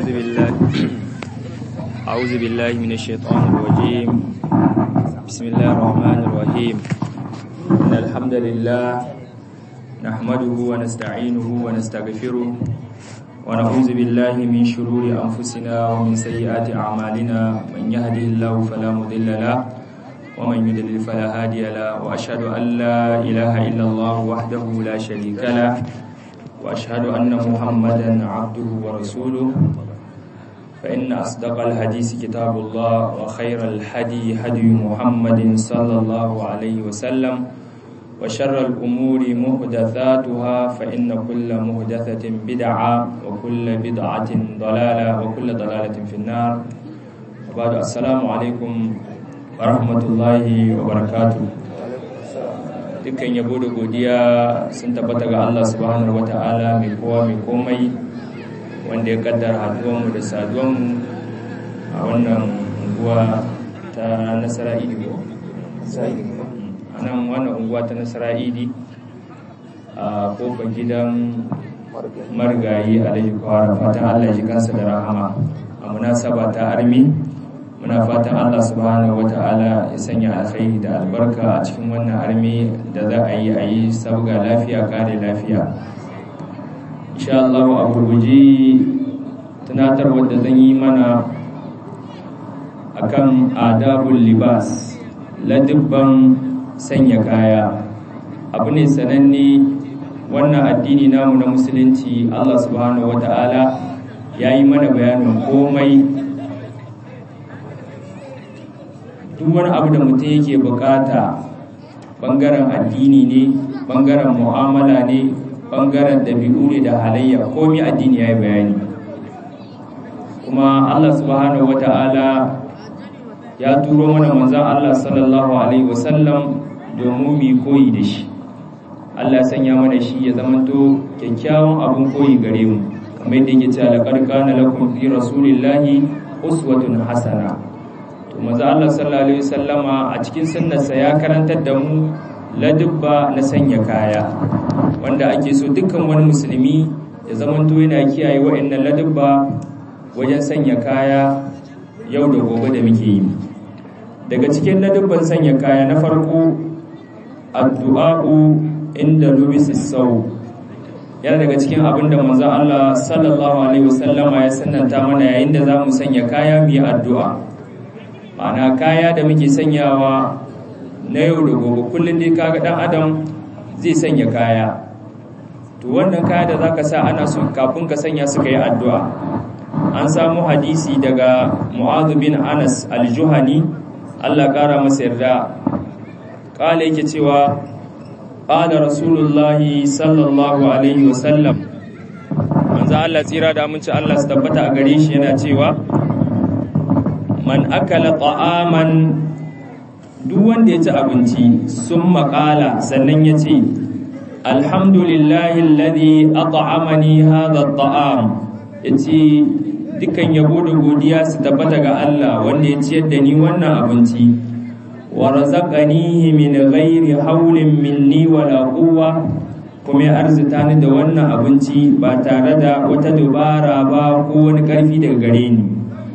أعوذ بالله أعوذ بالله من الشيطان الرجيم بسم الله الرحمن الرحيم إن الحمد لله نحمده ونستعينه ونستغفره ونعوذ بالله من شرور أنفسنا ومن سيئات أعمالنا من يهده الله فلا مضل له ومن يضلل فلا هادي له وأشهد أن لا إله إلا الله وحده لا شريك له وأشهد أن محمدا عبده ورسوله فإن أصدق الحديث كتاب الله وخير الهدي هدي محمد صلى الله عليه وسلم وشر الأمور محدثاتها فإن كل محدثة بدعة وكل بدعة ضلالة وكل ضلالة في النار وبعد السلام عليكم ورحمة الله وبركاته dukkan yabo da godiya sun tabbata ga Allah subhanahu wata'ala mai kowa mai komai wanda ya kaddara haduwanmu da saduwanmu a wannan unguwa ta nasara idi ko? a nan wannan unguwa ta nasara idi a kofar gidan marigayi alhaji kwara fatan Allah ji kansa da rahama a munasaba ta armi muna fatan Allah subhanahu wata'ala ya sanya alkhairi da albarka a cikin wannan armi da za a yi a yi sabga lafiya kare lafiya insha Allah a gurguji tunatar wadda zan yi mana akan adabul libas ladibban sanya kaya abu ne sananne wannan addini namu na musulunci Allah subhanahu wata'ala ya yi mana bayanin komai duk wani abu da mutum yake bukata bangaren addini ne bangaren mu'amala ne bangaren dabi'u ne da halayya komai addini ya yi bayani kuma Allah subhanahu wata'ala ya turo mana manzan Allah sallallahu alaihi wasallam domin mu koyi da shi Allah ya sanya mana shi ya zamanto kyakkyawan abun koyi gare mu kamar yadda yake cewa laqad kana lakum fi rasulillahi uswatun hasana manzo Allah sallallahu alaihi wasallama a cikin sunnarsa ya karantar da mu ladubba na sanya kaya wanda ake so dukkan wani musulmi ya zamanto yana kiyaye wa'annan ladubba wajen sanya kaya yau da gobe da muke yi daga cikin ladubban sanya kaya na farko addu'a'u inda lubisis sau yana daga cikin abin da manzo Allah sallallahu alaihi wasallama ya sannanta mana yayin da zamu sanya kaya mu yi addu'a ma'ana kaya da muke sanyawa na yau da gobe kullum dai kaga dan adam zai sanya kaya to wannan kaya da zaka sa ana so kafin ka sanya suka yi addu'a an samu hadisi daga Mu'adh bin Anas al-Juhani Allah kara masa yarda kala yake cewa qala rasulullahi sallallahu alaihi wasallam manzo Allah tsira da aminci Allah su tabbata a gare shi yana cewa man akala ta'aman duk wanda ya ci abinci sun makala sannan ya ce alhamdulillahi alladhi at'amani hadha at'am yace dukan yabo da godiya su tabbata ga Allah wanda ya ciyar da ni wannan abinci wa razaqanihi min ghairi hawlin minni wala quwwa kuma ya arzita ni da wannan abinci ba tare da wata dubara ba ko wani karfi daga gare ni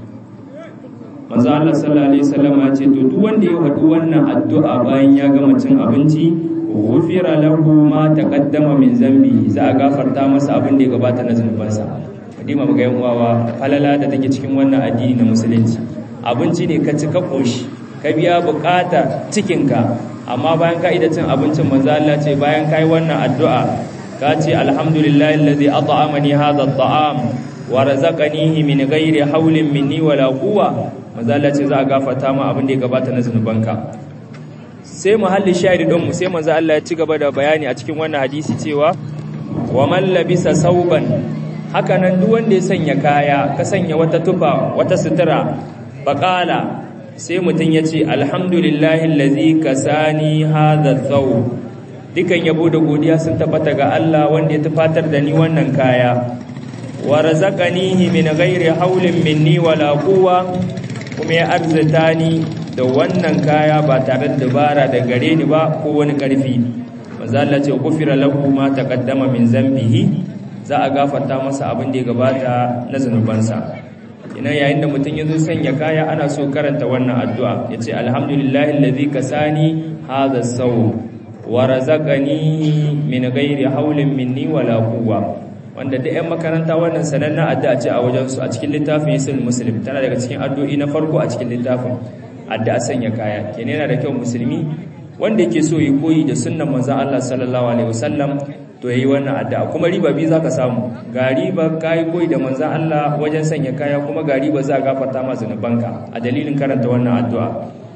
manzo Allah sallallahu alaihi wasallam ya ce to duk wanda ya faɗi wannan addu'a bayan ya gama cin abinci ghufira lahu ma taqaddama min zambi za a gafarta masa abin da ya gabata na zunubansa kadima muga yan uwawa falala da take cikin wannan addini na musulunci abinci ne ka ci ka koshi ka biya bukata cikinka amma bayan ka ida cin abincin manzo Allah ce bayan kai wannan addu'a ka ce alhamdulillahi allazi at'amani hadha at'am wa razaqanihi min ghairi hawlin minni wala quwwa mazala ce za a gafata ma abin da ya gabata na zunubanka sai muhalli shahidi don mu sai manzo Allah ya ci gaba da bayani a cikin wannan hadisi cewa wa man labisa sauban haka nan duk wanda ya sanya kaya ka sanya wata tufa wata sutura faqala sai mutun ya ce alhamdulillahi allazi kasani hadha thawb dukan yabo da godiya sun tabbata ga Allah wanda ya tufatar da ni wannan kaya wa razaqanihi min ghairi hawlin minni wala quwwa kuma ya arzita ni da wannan kaya ba tare da dabara da gare ni ba ko wani ƙarfi manzo Allah ce gufira lahu ma taqaddama min zambihi za a gafarta masa abin da ya gabata na zanubansa ina yayin da mutum ya zo sanya kaya ana so karanta wannan addu'a ya ce alhamdulillahi alladhi kasani hadha saw wa razaqani min ghairi hawlin minni wala quwwa wanda da 'yan makaranta wannan sanannen addu'a ce a wajen su a cikin littafin yasin muslim tana daga cikin addu'o'i na farko a cikin littafin addu'a sanya kaya kenan yana da kyau musulmi wanda yake so yi koyi da sunnan manzon Allah sallallahu alaihi wasallam to yayi wannan addu'a kuma riba bi zaka samu ga riba kai koyi da manzon Allah wajen sanya kaya kuma ga riba za ka gafarta ma zanubanka a dalilin karanta wannan addu'a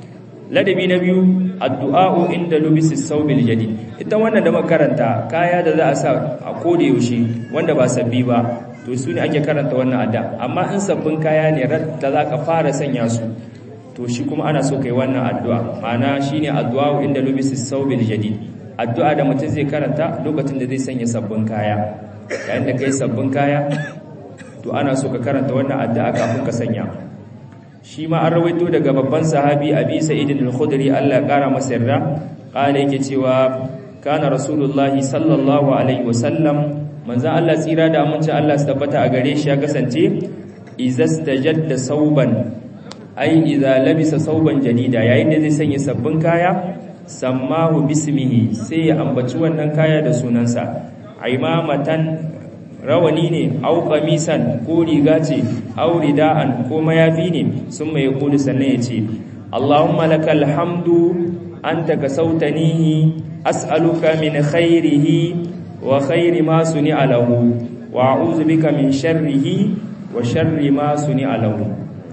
ladabi na biyu addu'a'u inda lubisi saubil jadid ita wannan da makaranta kaya da za a sa a koda yaushe wanda ba sabbi ba to su ne ake karanta wannan addu'a amma in sabbin kaya ne da za ka fara sanya su to shi kuma ana so kai wannan addu'a ma'ana shine addu'a'u inda lubisi saubil jadid addu'a da mutum zai karanta lokacin da zai sanya sabbin kaya yayin da kai sabbin kaya to ana so ka karanta wannan addu'a kafin ka sanya shi ma an rawaito daga babban sahabi abi sa'id al-khudri Allah ya kara masa yarda kala yake cewa kana rasulullahi sallallahu alaihi wasallam manzo Allah tsira da aminci Allah su tabbata a gare shi ya kasance izastajadda sauban ai idza labisa sauban jadida yayin da zai sanya sabbin kaya sammahu bismihi sai ya ambaci wannan kaya da sunansa aimamatan rawani ne au qamisan ko riga ce au rida'an ko mayafi ne sun mai kulu sannan ya ce Allahumma lakal hamdu anta kasautanihi as'aluka min khairihi wa khairi ma suni'a lahu wa a'udhu bika min sharrihi wa sharri ma suni'a lahu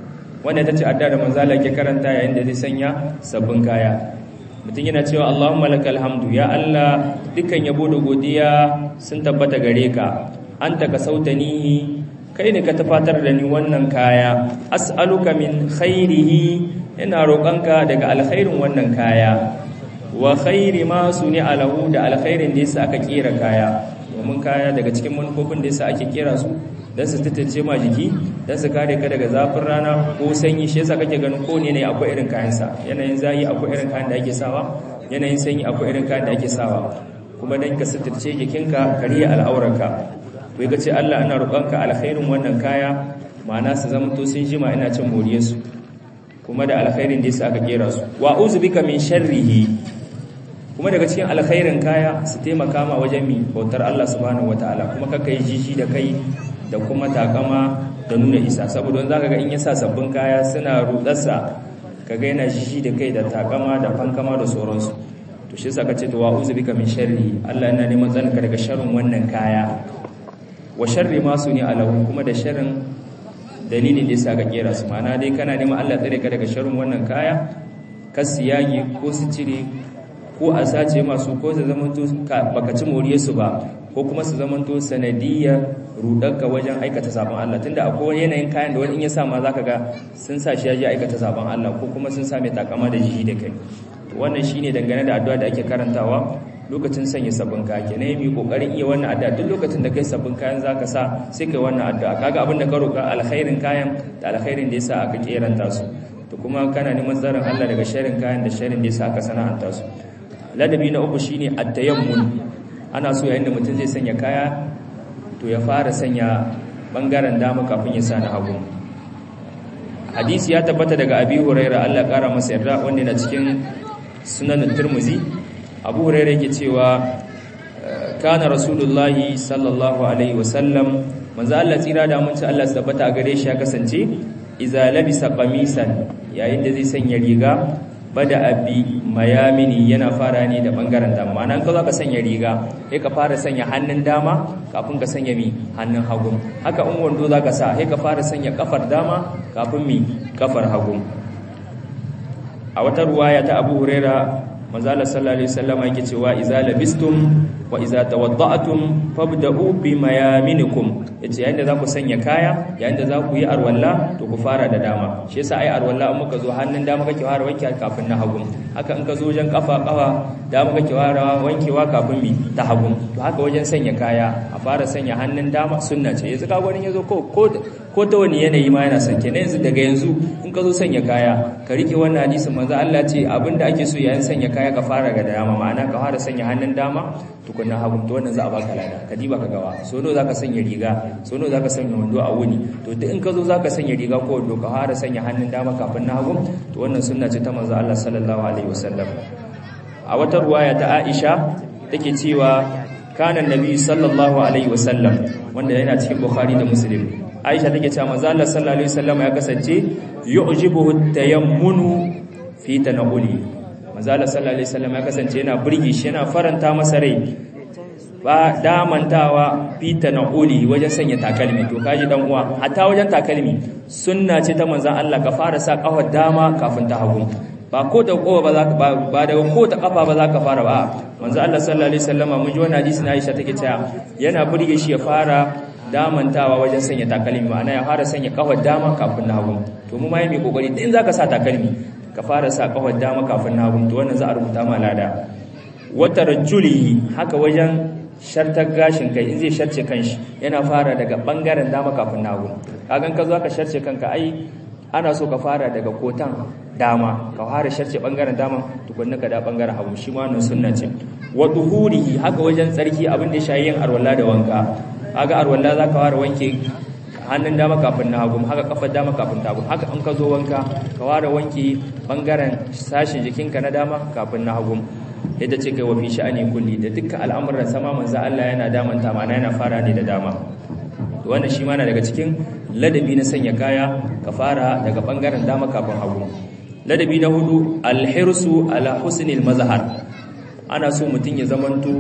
wanda tace adda da manzo Allah ke karanta yayin da zai sanya sabbin kaya mutum yana cewa Allahumma lakal hamdu ya Allah dukkan yabo da godiya sun tabbata gare ka anta ka sautanihi kai ne ka tafatar da ni wannan kaya as'aluka min khairihi ina roƙonka daga alkhairin wannan kaya wa khairi ma suni alahu da alkhairin da yasa aka kera kaya domin kaya daga cikin manufofin da yasa ake kera su dan su tattace ma jiki dan su kare ka daga zafin rana ko sanyi shi yasa kake ganin ko ne ne akwai irin kayan sa yanayin zayi akwai irin kayan da ake sawa yanayin sanyi akwai irin kayan da ake sawa kuma dan ka suturce jikinka kariya al'aurarka to ga ce Allah ina roƙonka alkhairin wannan kaya ma'ana su zama to sun jima ina cin moriyar su kuma da alkhairin da yasa aka kera su wa uzbika min sharrihi kuma daga cikin alkhairin kaya su taimaka ma wajen mi bautar Allah subhanahu wataala kuma kaka yi jiji da kai da kuma takama da nuna isa saboda zaka ga in yasa sabbin kaya suna rudarsa kaga yana jiji da kai da takama da fankama da sauransu to shi yasa kace to wa uzbika min sharri Allah yana neman tsanka daga sharrin wannan kaya wa sharri ma suni alahu kuma da sharrin dalilin da yasa ka kera su mana dai kana neman Allah tsare ka daga sharrin wannan kaya kasiyagi ko su cire ko a sace masu ko su zamanto baka ci moriyar su ba ko kuma su zamanto sanadiyar rudanka wajen aikata sabon Allah tunda akwai yanayin kayan da wani in ya sa ma zaka ga sun sa shi ya je aikata sabon Allah ko kuma sun sa mai takama da jihi da kai wannan shine dangane da addu'a da ake karantawa lokacin sanya sabbin kaya kenan yi kokarin iya wannan addu'a duk lokacin da kai sabbin kayan zaka sa sai kai wannan addu'a kaga abin da ka roka alkhairin kayan da alkhairin da yasa aka keranta su to kuma kana neman tsarin Allah daga sharrin kayan da sharrin da yasa aka sana'anta su ladabi na uku shine at-tayammun ana so yayin da mutum zai sanya kaya to ya fara sanya bangaren dama kafin ya sa na hagu hadisi ya tabbata daga abi huraira Allah kara masa yarda wanda yana cikin sunan turmuzi abu huraira yake cewa kana rasulullahi sallallahu alaihi wasallam manzo Allah tsira da mun ci Allah tabbata a gare shi ya kasance idza labisa qamisan yayin da zai sanya riga bada abi mayamini yana fara ne da bangaren dama ma'ana ka ka sanya riga sai ka fara sanya hannun dama kafin ka sanya mi hannun hagu haka in wando zaka sa sai ka fara sanya kafar dama kafin mi kafar hagu a wata ruwaya ta Abu Huraira manzo Allah sallallahu alaihi wasallam yake cewa idza labistum wa idza tawadda'tum fabda'u bi mayaminikum yace yayin da za ku sanya kaya yayin da za ku yi arwalla to ku fara da dama shi yasa ai arwalla in muka zo hannun dama kake fara wanke kafin na hagu haka in ka zo wajen kafa kafa dama kake fara wankewa kafin mi ta hagu to haka wajen sanya kaya a fara sanya hannun dama sunna ce yanzu ka gwanin yazo ko ko ta wani yanayi ma yana sanke ne yanzu daga yanzu in ka zo sanya kaya ka rike wannan hadisin manzo Allah ce abinda ake so yayin sanya kaya ka fara ga dama ma'ana ka fara sanya hannun dama tukunna hagu to wannan za a baka lada ka diba ka gawa so do zaka sanya riga so nawa zaka sanya wando a wuni to duk in ka zo zaka sanya riga ko wando ka fara sanya hannun dama kafin na hagu to wannan sunna ce ta manzo Allah sallallahu alaihi wasallam a wata ruwaya ta Aisha take cewa kana nabi sallallahu alaihi wasallam wanda yana cikin Bukhari da Muslim Aisha take cewa manzo Allah sallallahu alaihi wasallam ya kasance yu'jibuhu tayammunu fi tanawuli manzo Allah sallallahu alaihi wasallam ya kasance yana burge shi yana faranta masa rai ba damantawa fi tanawuli wajen sanya takalmi to kaji dan uwa hatta wajen takalmi sunna ce ta manzon Allah ka fara sa kafar dama kafin ta hagu ba ko da kowa ba za ka ba daga ko ta kafa ba za ka fara ba manzo Allah sallallahu alaihi wasallama mun ji wannan hadisi na Aisha take cewa yana burge shi ya fara damantawa wajen sanya takalmi ma'ana ya fara sanya kafar dama kafin na hagu to mu ma yi mai kokari din zaka sa takalmi ka fara sa kafar dama kafin na hagu to wannan za a rubuta ma lada wata rajuli haka wajen shartar gashin kai in zai sharce kanshi yana fara daga bangaren dama kafin na hagu kagan ka zo ka sharce kanka ai ana so ka fara daga kotan dama ka fara sharce bangaren dama tukunna ka da bangaren hagu shi ma wannan sunna ce wa duhurihi haka wajen tsarki abin da shayi yin arwalla da wanka kaga arwalla zaka fara wanke hannun dama kafin na hagu haka kafar dama kafin ta hagu haka in ka zo wanka ka fara wanke bangaren sashin jikinka na dama kafin na hagu yadda ce kai wa fi sha'ani kulli da dukkan al'amuran sama manzo Allah yana damanta mana yana fara ne da dama to wannan shi ma na daga cikin ladabi na sanya kaya ka fara daga bangaren dama kafin hagu ladabi na hudu alhirsu ala husnil mazhar ana so mutun ya zamanto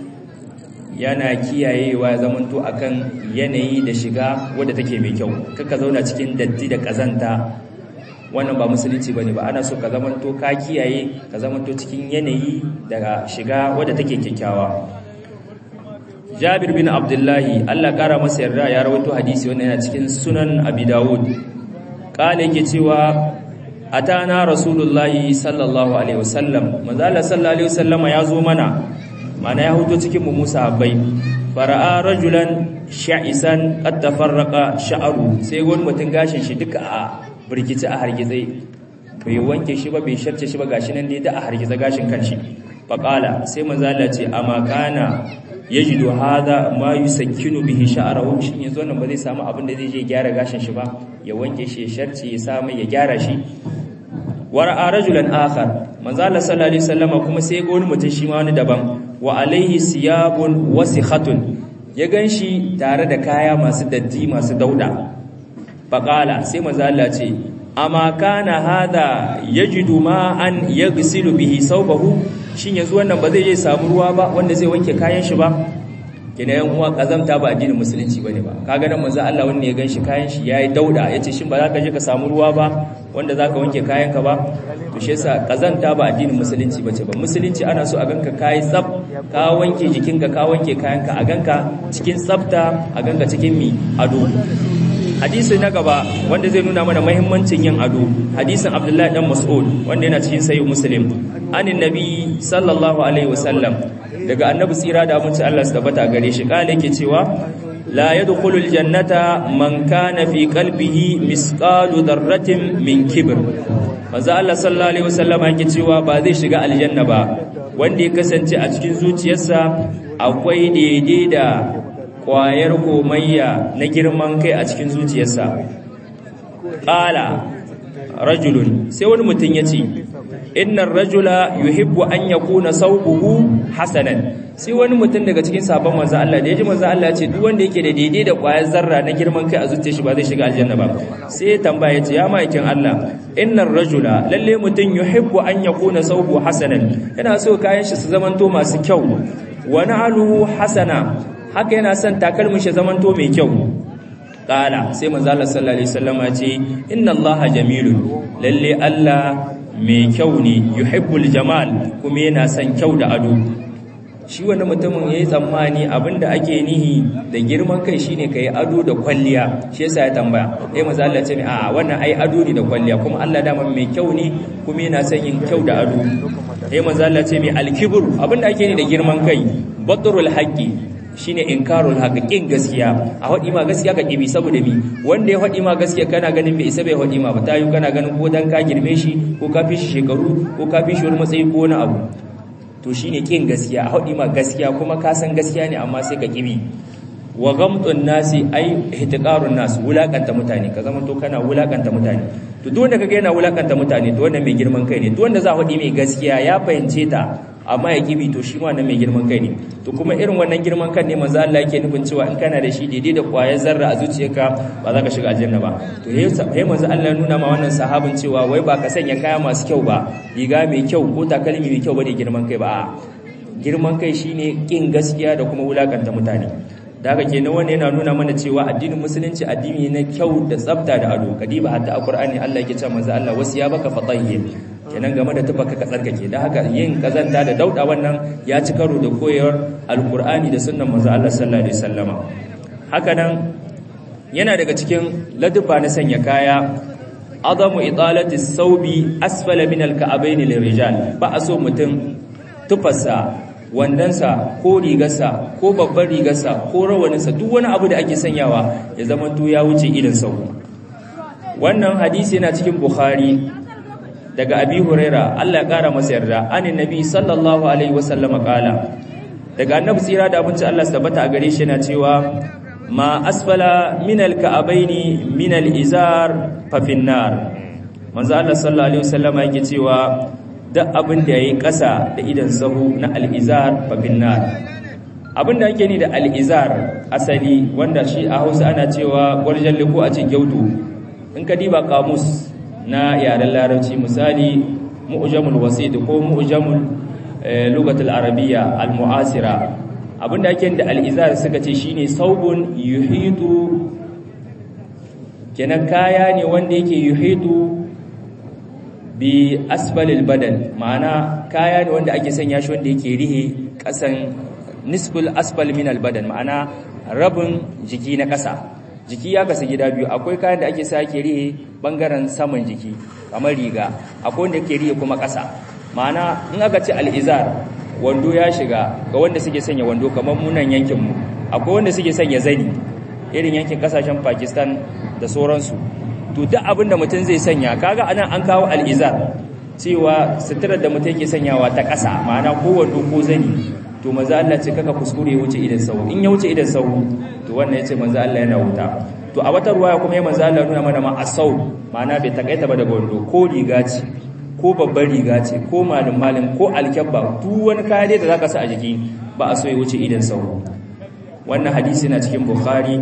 yana kiyayewa ya zamanto akan yanayi da shiga wadda take mai kyau kaka zauna cikin datti da kazanta wannan ba musulunci bane ba ana so ka zamanto ka kiyaye ka zamanto cikin yanayi daga shiga wadda take kyakkyawa Jabir bin Abdullahi Allah kara masa yarda ya rawaito hadisi wannan yana cikin Sunan Abi Dawud kale yake cewa atana Rasulullahi sallallahu alaihi wasallam manzo Allah sallallahu alaihi wasallam ya zo mana mana ya huto cikin mu Musa habbai fara'a rajulan sha'isan qad tafarraqa sha'ru sai wani mutun gashin shi duka a birkici a hargitse bai wanke shi ba bai sharce shi ba gashi nan dai da a hargitse gashin kanshi faqala sai manzo Allah ce amma kana yajidu hada ma yusakkinu bihi sha'rahu shin yanzu wannan ba zai samu abin da zai je gyara gashin shi ba ya wanke shi ya sharce ya samu ya gyara shi wara'a rajulan akhar manzo Allah sallallahu alaihi wasallam kuma sai ga wani mutum shi ma wani daban wa alaihi siyabun wasikhatun ya ganshi tare da kaya masu datti masu dauda faqala sai manzo Allah ce amma kana hada yajidu ma an yaghsilu bihi sawbahu shin yanzu wannan ba zai je samu ruwa ba wanda zai wanke kayan shi ba kina yan uwa kazamta ba addinin musulunci bane ba kaga nan manzo Allah wanda ya ganshi kayan shi yayi dauda yace shin ba za ka je ka samu ruwa ba wanda za ka wanke kayan ka ba to shi yasa kazanta ba addinin musulunci bace ba musulunci ana so a ganka kai tsaf ka wanke jikinka ka wanke kayan ka a ganka cikin tsafta a ganka cikin mi ado hadisi na gaba wanda zai nuna mana muhimmancin yin ado hadisin Abdullahi dan Mas'ud wanda yana cikin sahih Muslim anin nabi sallallahu alaihi wasallam daga annabi tsira da abinci Allah su tabbata gare shi kale yake cewa la yadkhulul jannata man kana fi qalbihi misqalu dharratin min kibr manzo Allah sallallahu alaihi wasallam yake cewa ba zai shiga aljanna ba wanda ya kasance a cikin zuciyarsa akwai daidai da kwayar komayya na girman kai a cikin zuciyarsa qala rajulun sai wani mutum ya ce innar rajula yuhibbu an yakuna sawbuhu hasanan sai wani mutum daga cikin sabon manzo Allah da yaji manzo Allah ya ce duk wanda yake da daidai da kwayar zarra na girman kai a zuciyar shi ba zai shiga aljanna ba sai ya tambaya ce ya maikin Allah innar rajula lalle mutum yuhibbu an yakuna sawbuhu hasanan yana so kayan shi su zamanto masu kyau wa na'aluhu hasana haka yana son takalmin shi zamanto mai kyau Ƙala sai manzo Allah sallallahu alaihi wasallam ya ce inna Allah jamilun lalle Allah mai kyau ne yuhibbul jamal kuma yana son kyau da ado shi wani mutumin yayi tsammani abinda ake nihi da girman kai shine kai ado da kwalliya shi yasa ya tambaya eh manzo Allah ce a wannan ai ado ne da kwalliya kuma Allah dama mai kyau ne kuma yana son yin kyau da ado eh manzo Allah ce mai alkibru abinda ake ni da girman kai batrul haqqi shine inkarul haqiqin gaskiya a hadi ma gaskiya ka kibi saboda mi wanda ya hadi ma gaskiya kana ganin bai isa bai hadi ma ba tayu kana ganin ko dan ka girme shi ko ka fi shi shekaru ko ka fi shi wani matsayi ko wani abu to shine kin gaskiya a hadi ma gaskiya kuma ka san gaskiya ne amma sai ka kibi wa gamtun nasi ai ihtiqarun nas wulakanta mutane ka zama to kana wulakanta mutane to duk wanda kaga yana wulakanta mutane to wanda mai girman kai ne duk wanda za a faɗi mai gaskiya ya fahimce ta amma ya kibi to shi ma wannan mai girman kai ne to kuma irin wannan girman kan ne manzo Allah yake nufin cewa in kana da shi daidai da kwayar zarra a zuciyarka ba za ka shiga aljanna ba to he manzo Allah ya nuna ma wannan sahabin cewa wai ba ka sanya kaya masu kyau ba riga mai kyau ko takalmi mai kyau bane girman kai ba girman kai shine kin gaskiya da kuma wulakanta mutane da haka kenan wannan yana nuna mana cewa addinin musulunci addini ne na kyau da tsafta da ado kadiba hatta a qur'ani Allah yake cewa manzo Allah wasiya baka fatahhir kenan game da tufa ka tsarkake da haka yin kazanta da dauda wannan ya ci karo da koyar alqur'ani da sunnan manzo Allah sallallahu alaihi wasallama haka nan yana daga cikin ladubba na sanya kaya adamu italati saubi asfala min alka'abaini lirijal ba a so mutum tufarsa wandansa ko rigarsa ko babban rigarsa ko rawaninsa duk wani abu da ake sanyawa ya zama to ya wuce idan sau wannan hadisi yana cikin bukhari daga abi huraira Allah ya kara masa yarda anin nabi sallallahu alaihi wasallam kala daga annabi tsira da abinci Allah tabbata a gare shi yana cewa ma asfala min alka'abaini min alizar fa finnar manzo Allah sallallahu alaihi wasallam yake cewa duk abin da yayi ƙasa da idan sahu na al'izar fa finnar abin da ake ni da al'izar asali wanda shi a Hausa ana cewa gwarjan liko a cikin gyautu in ka diba kamus na yaren larabci misali mu'jamul wasid ko mu'jamul lugatul arabiyya al-mu'asira abinda ake da al-izar suka ce shine saubun yuhitu kenan kaya ne wanda yake yuhitu bi asfalil badan ma'ana kaya ne wanda ake sanya shi wanda yake rihe kasan nisful asfal min al-badan ma'ana rabin jiki na kasa jiki ya kasu gida biyu akwai kayan da ake sake rihe bangaren saman jiki kamar riga akwai wanda ke rihe kuma ƙasa ma'ana in aka ce al'izar wando ya shiga ga wanda suke sanya wando kamar munan yankinmu akwai wanda suke sanya zani irin yankin kasashen pakistan da sauransu to duk abin da mutum zai sanya kaga anan an kawo al'izar cewa suturar da mutum yake sanyawa ta ƙasa ma'ana ko wando ko zani to maza Allah ce kaka kuskure ya wuce idan sau in ya wuce idan sau to wannan yace manzo Allah yana wuta to a wata ruwaya kuma ya manzo Allah nuna mana ma asau ma'ana bai takaita ba daga wando ko riga ce ko babbar riga ce ko malin malin ko alkyabba duk wani kaya dai da zaka sa a jiki ba a so ya wuce idan sau wannan hadisi na cikin bukhari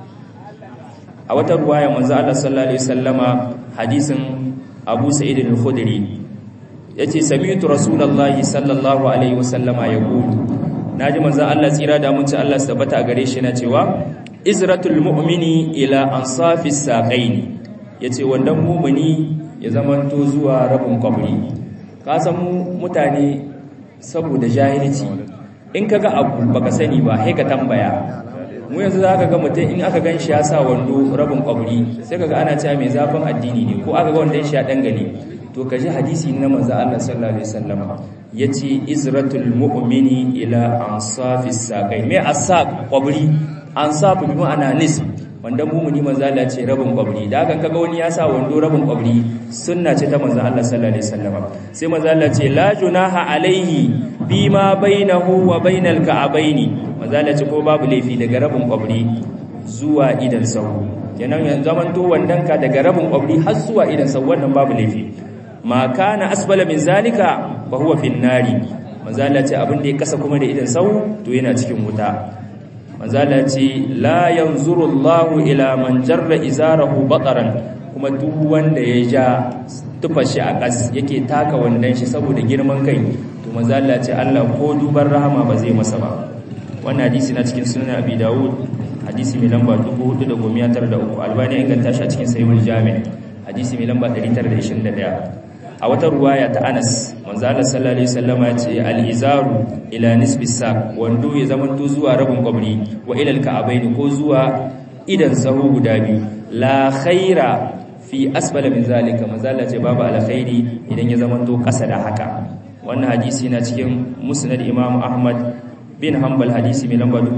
a wata ruwaya manzo Allah sallallahu alaihi wasallama hadisin Abu Sa'id al-Khudri yace sami'tu rasulullahi sallallahu alaihi wasallama yaqulu naji manzo Allah tsira da mun ci Allah su tabbata a gare shi na cewa izratul mu'mini ila ansafis saqaini yace wannan mu'mini ya zamanto zuwa rabin kwabri ka san mutane saboda jahilci in kaga abu baka sani ba sai ka tambaya mu yanzu zaka ga mutum in aka ganshi ya sa wando rabin kwabri sai kaga ana cewa mai zafin addini ne ko aka ga wanda shi ya dangane to kaji hadisi na manzo Allah sallallahu alaihi wasallam yace izratul mu'mini ila ansafis saqai me asaq kwabri ansaf bi ma'ana nisb wanda mumuni manzo Allah ce rabin kwabri da hakan kaga wani ya sa wando rabin kwabri sunna ce ta manzo Allah sallallahu alaihi wasallam sai manzo Allah ce la junaha alaihi bima bainahu wa bainal ka'abaini manzo Allah ce ko babu laifi daga rabin kwabri zuwa idan sahu kenan yanzu zaman to wandan ka daga rabin kwabri har zuwa idan sahu wannan babu laifi ma kana asbala min zalika fa huwa fin nari manzo Allah ce abin da ya kasa kuma da idan sahu to yana cikin wuta manzala ce la yanzuru Allahu ila man jarra izarahu bataran kuma duk wanda ya ja tufashi a kas yake taka wandan shi saboda girman kai to manzala ce Allah ko duban rahama ba zai masa ba wannan hadisi na cikin sunan Abi Dawud hadisi mai lamba 4993 Albani ya inganta shi a cikin Sahihul Jami' hadisi mai lamba 921 a wata ruwaya ta Anas manzo Allah sallallahu alaihi wasallam ya ce al-izaru ila nisbi saq wando ya zaman to zuwa rabin kwabri wa ila al-ka'abain ko zuwa idan sahu guda biyu la khaira fi asfala min zalika manzo Allah ce babu alkhairi idan ya zaman to kasa da haka wannan hadisi na cikin musnad Imam Ahmad bin Hanbal hadisi mai lamba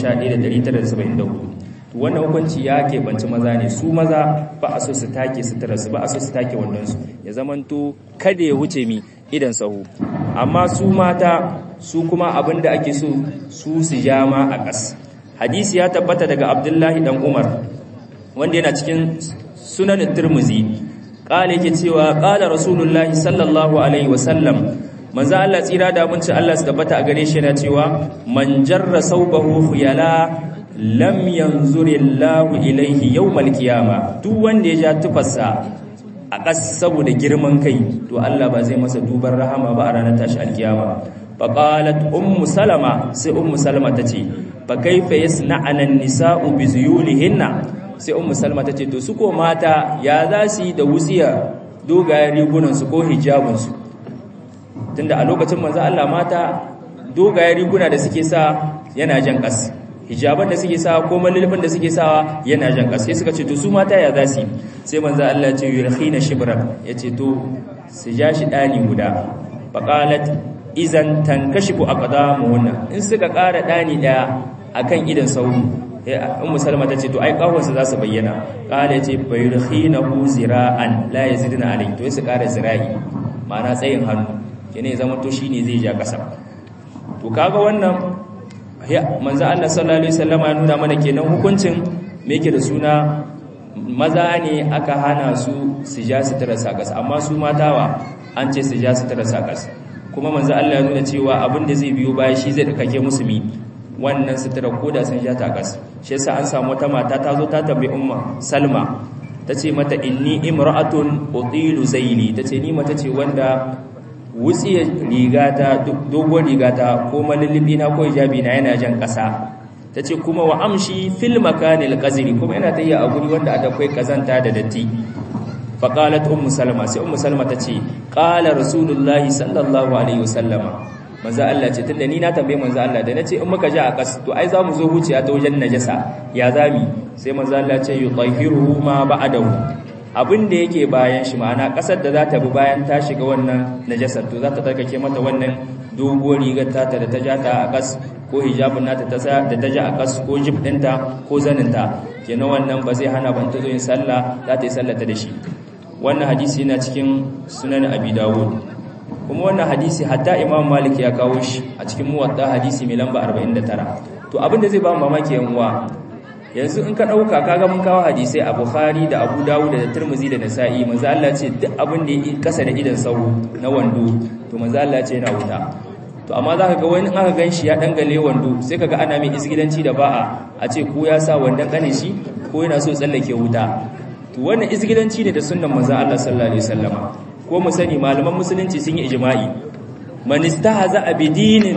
11974 wannan hukunci ya keɓanci maza ne su maza ba a so su take suturarsu ba a so su take wandonsu ya zamanto kada ya wuce mi idan sahu amma su mata su kuma abin da ake so su su ja ma a ƙas hadisi ya tabbata daga abdullahi dan umar wanda yana cikin sunan tirmizi qala yake cewa qala rasulullahi sallallahu alaihi wasallam manzo Allah tsira da munci Allah su tabbata a gare shi yana cewa man jarra saubahu khuyala lam yanzurillahu ilaihi yawmal qiyama duk wanda ya ja tufarsa a ƙas saboda girman kai to Allah ba zai masa duban rahama ba a ranar tashi alkiyama faqalat ummu salama sai ummu salama tace fa kaifa yasna'ana an-nisa'u bi zuyulihinna sai ummu salama tace to su ko mata ya za su yi da wutsiya dogayen rigunan su ko hijabun su tunda a lokacin manzo Allah mata dogayen riguna da suke sa yana jan ƙas hijaban da suke sawa ko malilfin da suke sawa yana jan ƙasa sai suka ce to su mata ya za su sai manzo Allah ce yurkhina shibran yace to su ja shi dani guda faqalat idan tankashifu aqdamuhunna in suka ƙara dani daya akan idan sauru ummu salma tace to ai kawunsa za su bayyana qala yace bayurkhinahu zira'an la yazidna alayhi to su ƙara zira'i ma'ana tsayin hannu kene zaman to shine zai ja ƙasa to kaga wannan manzo Allah sallallahu alaihi wasallam ya nuna mana kenan hukuncin me yake da suna maza ne aka hana su su ja su tara sakas amma su matawa an ce su ja su tara sakas kuma manzo Allah ya nuna cewa abin da zai biyo baya shi zai dake musulmi wannan sutura koda sun ja takas shi yasa an samu wata mata ta zo ta tambayi umma Salma tace mata inni imra'atun utilu zaili tace ni mata ce wanda wutsiyar rigata dogon rigata ko malullubi na ko hijabi na yana jan ƙasa ta ce kuma wa amshi fil makanil qazri kuma yana tayya a guri wanda akwai kazanta da datti fa qalat ummu salma sai ummu salma ta ce qala rasulullahi sallallahu alaihi wasallama manzo Allah ce tunda ni na tambaye manzo Allah da nace in muka ji a kas to ai zamu zo huciya ta wajen najasa ya zami sai manzo Allah ce yutahiruhu ma ba'dahu abin da yake bayan shi ma'ana kasar da za ta bi bayan ta shiga wannan najasar to za ta tarkake mata wannan doguwar rigar tata da ta ja ta a kas ko hijabin nata da ta ja a kas ko jib ɗinta ko zaninta kenan wannan ba zai hana ban ta zo yin sallah za ta yi sallata da shi wannan hadisi yana cikin sunan abi dawud kuma wannan hadisi hatta imam malik ya kawo shi a cikin muwatta hadisi mai lamba 49 to abin da zai ba mamaki yan uwa yanzu in ka ɗauka kaga mun kawo hadisai a bukhari da abu dawud da turmuzi da nasa'i manzo Allah ce duk abin da ya kasa da idan sauro na wando to manzo Allah ce yana wuta to amma zaka ga wani aka ganshi ya dangale wando sai kaga ana mai isgidanci da ba'a a ce ko ya sa wandon kane shi ko yana so tsallake wuta to wannan isgidanci ne da sunnan manzo Allah sallallahu alaihi wasallama ko mu sani malaman musulunci sun yi ijma'i man istahza bidinin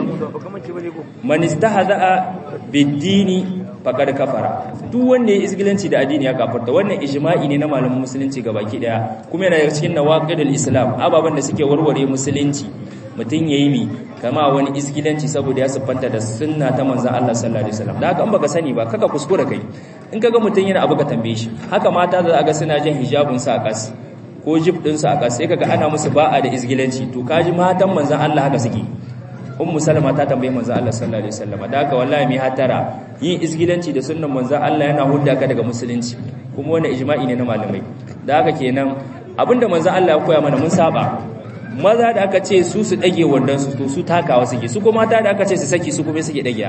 man istahza bidini faƙar kafara duk wanda ya isgilanci da addini ya kafarta wannan ijma'i ne na malamin musulunci baki daya kuma yana daga cikin nawaqidul islam ababan da suke warware musulunci mutum yayi mi kama wani isgilanci saboda ya siffanta da sunna ta manzon Allah sallallahu alaihi wasallam da haka an baka sani ba kaka kuskura kai in kaga mutum yana abu ka tambaye shi haka mata da aga suna jin hijabun sa a kas ko jib din sa a kas sai kaga ana musu ba'a da isgilanci to kaji matan manzon Allah haka suke ummu salama ta tambaye manzo Allah sallallahu alaihi wasallam da haka wallahi mi hatara yin isgidanci da sunnan manzo Allah yana hudda ka daga musulunci kuma wannan ijma'i ne na malamai da haka kenan abinda manzo Allah ya koya mana mun saba maza da aka ce su su dage wandan su to su takawa suke su kuma mata da aka ce su saki su kuma suke dage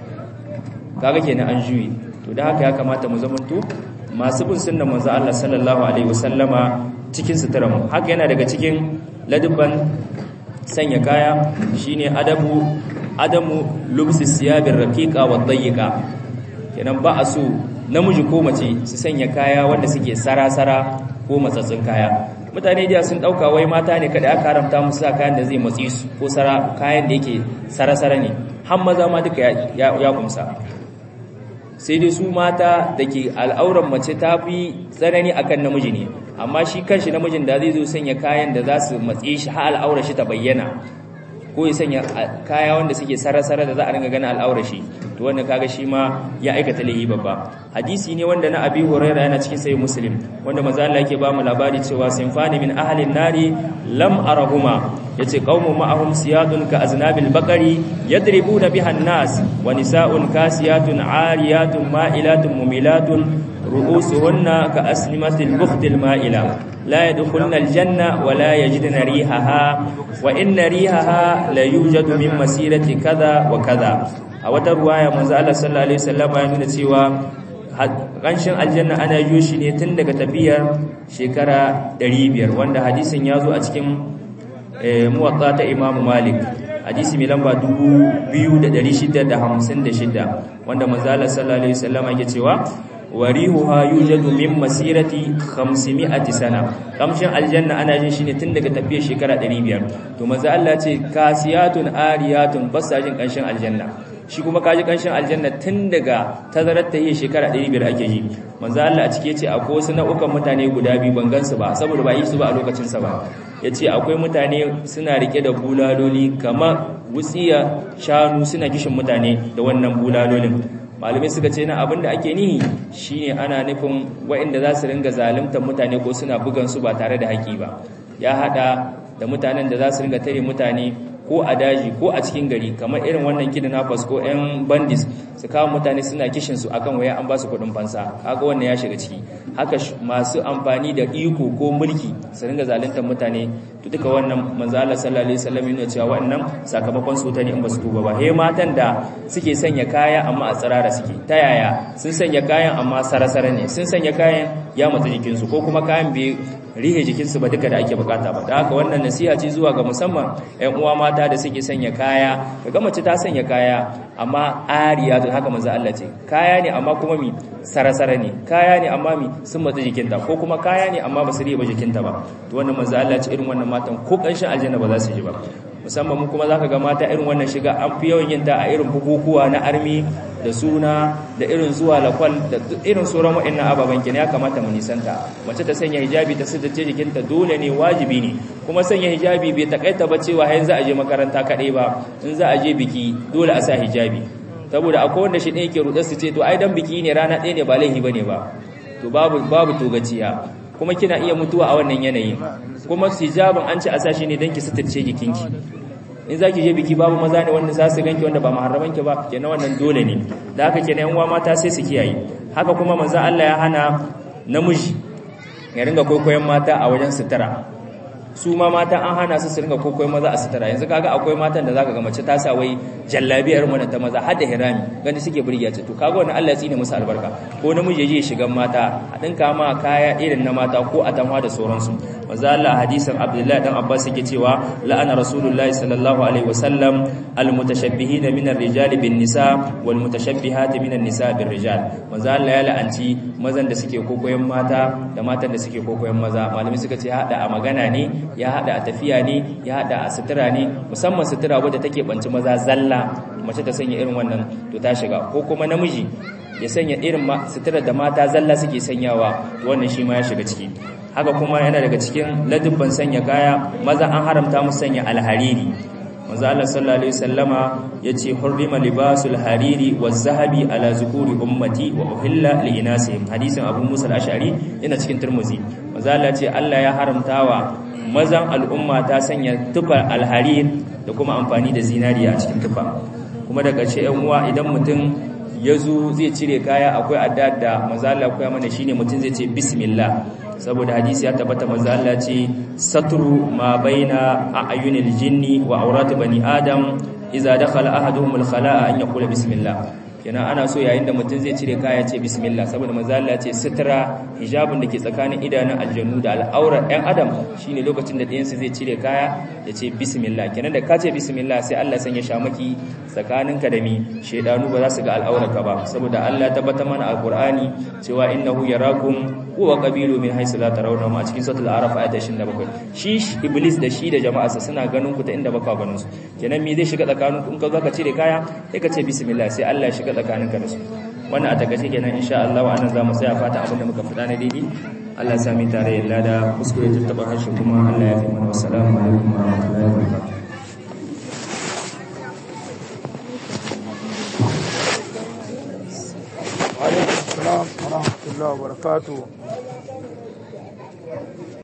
kaga kenan an juyi to da haka ya kamata mu zamanto masu bin sunnan manzo Allah sallallahu alaihi wasallama cikin sutura mu haka yana daga cikin ladubban sanya kaya shine adabu adamu lubsi siyabir raqiqa wa dayyqa kenan ba a so namiji ko mace su sanya kaya wanda suke sarasara ko matsatsin kaya mutane da sun dauka wai mata ne kada aka haramta musu kayan da zai matsi su ko sara kayan da yake sarasara ne har maza ma duka ya, ya kumsa sai dai su mata da ke al'auran mace ta fi tsanani akan namiji ne amma shi kanshi namijin da zai zo sanya kayan da za su matse shi har al'aurar shi ta bayyana ko ya sanya kaya wanda suke sarasara da za a ringa ganin al'aurar shi to wannan kaga shi ma ya aikata laifi babba hadisi ne wanda na abi hurairah yana cikin sahih muslim wanda manzo Allah yake ba mu labari cewa sinfani min ahli nari lam arahuma yace qaumun ma'ahum siyadun ka aznabil baqari yadribuna biha an-nas wa nisa'un kasiyatun 'ariyatun ma'ilatun mumilatun ru'usuhunna ka aslimatil bukhtil ma'ila لا يدخلن الجنة ولا يجدن ريحها وإن ريحها لا يوجد من مسيرة كذا وكذا a wata ruwaya manzo Allah sallallahu alaihi wasallam ya nuna cewa kanshin aljanna ana yi shi ne tun daga tafiyar shekara 500 wanda hadisin ya zo a cikin muwatta ta Imam Malik hadisi mai lamba 2656 wanda manzo Allah sallallahu alaihi wasallam yake cewa warihuha yujadu min masirati 500 sana kamshin aljanna ana jin shi ne tun daga tafiyar shekara 500 to manzo Allah ce kasiyatun ariyatun basajin kanshin aljanna shi kuma kaji kanshin aljanna tun daga tazarar ta yi shekara 500 ake yi manzo Allah a cike ce akwai wasu nau'ukan mutane guda biyu ban gansu ba saboda ba yi su ba a lokacin sa ba yace akwai mutane suna rike da bulaloli kamar wutsiya shanu suna kishin mutane da wannan bulalolin malamai suka ce na abinda ake nihi shine ana nufin waɗanda za su ringa zaluntar mutane ko suna bugan su ba tare da haƙi ba ya hada da mutanen da za su ringa tare mutane ko a daji ko a cikin gari kamar irin wannan kidnappers ko 'yan bandits su kawo mutane suna kishin su akan waya an ba su kudin fansa kaga wannan ya shiga ciki haka masu amfani da iko ko mulki su ringa zaluntar mutane to duka wannan manzo Allah sallallahu alaihi wasallam yana cewa wannan sakamakon su ta ne in ba su tuba ba he matan da suke sanya kaya amma a tsirara suke ta yaya sun sanya kayan amma sarasara ne sun sanya kayan ya matsa jikinsu ko kuma kayan bai rihe jikinsu ba duka da ake bukata ba da haka wannan nasiha ce zuwa ga musamman ƴan uwa mata da suke sanya kaya kaga mace ta sanya kaya amma ariya to haka manzo Allah ce kaya ne amma kuma mi sarasara ne kaya ne amma mi sun matsa jikinta ko kuma kaya ne amma ba su rihe ba jikinta ba to wannan manzo Allah ce irin wannan matan ko kanshin aljanna ba za su ji ba musamman mu kuma zaka ga mata irin wannan shiga an fi yawan yin ta a irin bukukuwa na armi da suna da irin zuwa lakwal da irin sauran wa'annan ababen kin ya kamata mu nisanta mace ta sanya hijabi ta sidace jikinta dole ne wajibi ne kuma sanya hijabi bai takaita ba cewa har za a je makaranta kadai ba in za a je biki dole a sa hijabi saboda akwai wanda shi ɗaya yake rudar su ce to ai dan biki ne rana ɗaya ne ba laifi bane ba to babu babu togaciya kuma kina iya mutuwa a wannan yanayin kuma hijabin an ci a sashi ne don ki suturce jikinki in za ki je biki babu maza ne wanda za su ganki wanda ba maharamanki ba kenan wannan dole ne da haka kenan yan mata sai su kiyaye haka kuma manzo Allah ya hana namiji ya ringa kwaikwayon mata a wajen sutura su ma mata an hana su su ringa kwaikwayon maza a sutura yanzu kaga akwai matan da zaka ga mace ta sa wai jallabiyar mu ta maza har da hirami gani suke burge ce to kaga wannan Allah ya tsine musu albarka ko namiji je shigan mata a dinka ma kaya irin na mata ko a tanwa da sauransu manzo Allah hadisin Abdullah dan Abbas yake cewa la'ana rasulullahi sallallahu alaihi wasallam almutashabbihina min ar-rijali bin nisa wal mutashabbihati min an-nisa bir rijal manzo Allah ya la'anci mazan da suke kokoyen mata da matan da suke kokoyen maza malami suka ce hada a magana ne ya hada a tafiya ne ya hada a sutura ne musamman sutura wadda take banci maza zalla mace ta sanya irin wannan to ta shiga ko kuma namiji ya sanya irin sutura da mata zalla suke sanyawa to wannan shi ma ya shiga ciki haka kuma yana daga cikin ladubban sanya kaya maza an haramta musu sanya alhariri manzo Allah sallallahu alaihi wasallama yace hurrima libasul hariri waz-zahabi ala zukuri ummati wa uhilla li inasihim hadisin Abu Musa al-Ash'ari yana cikin Tirmidhi manzo Allah ce Allah ya haramtawa mazan al'umma ta sanya tufa alharir da kuma amfani da zinariya a cikin tufa kuma daga ce yan uwa idan mutum ya zo zai cire kaya akwai adda da manzo Allah ya mana shine mutum zai ce bismillah saboda hadisi ya tabbata manzo Allah ce satru ma baina ayunil jinni wa awrat bani adam idza dakhala ahaduhum al khala'a an yaqula bismillah kenan ana so yayin da mutum zai cire kaya ce bismillah saboda manzo Allah ce sutura hijabin da ke tsakanin idanun aljannu da al'aurar ɗan adam shine lokacin da ɗayansu zai cire kaya ya ce bismillah kenan da ka ce bismillah sai Allah sanya shamaki tsakaninka da mi shedanu ba za su ga al'aurarka ba saboda Allah ya tabbata mana a Qur'ani cewa innahu yarakum huwa qabilu min haythu la tarawna ma cikin suratul araf ayat 27 shi iblis da shi da jama'arsa suna ganin ku ta inda baka ganin su kenan me zai shiga tsakaninku in ka zo ka cire kaya sai ka ce bismillah sai Allah ya shiga tsakaninka da su wannan a takaice kenan insha Allah wa anan zamu tsaya fata abin da muka fada na daidai Allah ya sami tare yalla da kuskure tattaba harshe kuma Allah ya fi mana wassalamu alaikum wa rahmatullahi wa barakatuh وعليكم السلام ورحمة الله وبركاته